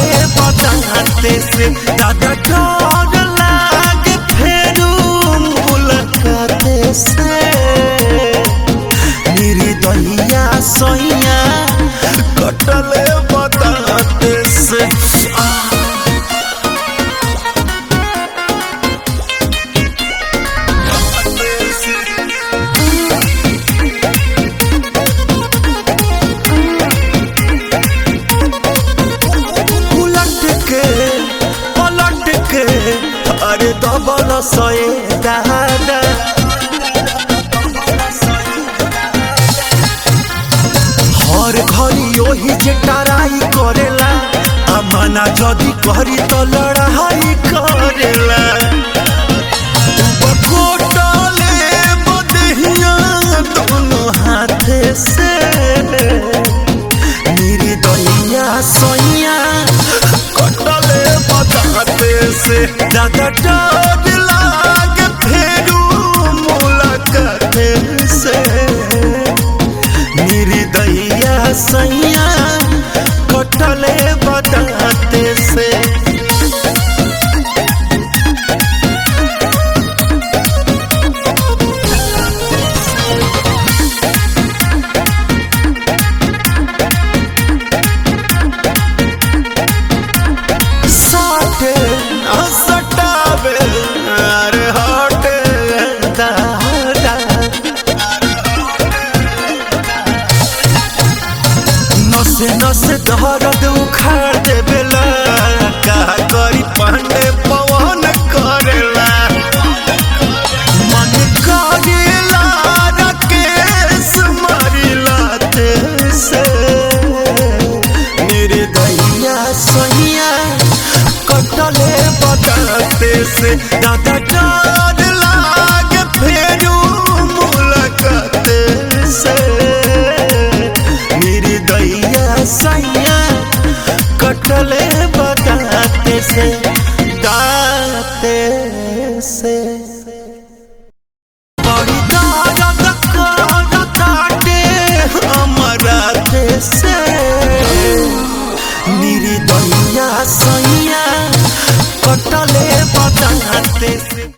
बताते से दादा डर लागे फेरू मुलाकाते से मेरी दहिया सैया कटले बताते से आ उलट के पलट के अरे दबल सए दादा हर घड़ी ओही जे टराई करेला आ मना जदी करी तो लड़ाई करेला बकोटले बदहिया दोनों हाथ से मेरी दहिया सैया कटले बताते से दादा डर लागे फेरू मुलाकात से मेरी दहिया सैया कटले बताते से साटे आ सटावे अरे हटे दादा नसे नसे दर्द उखाड़ देवेला का करी पांडे पवन करेला मन करेला राकेश मारिला से मेरे दैया सैया कटले बताते से दादा डर लागे फेरू मुलाकात से मेरी दैया सैया कटले बताते से दाते से बड़ी दर्द करताटे हमरा से मेरी दैया सैया कटले बताते से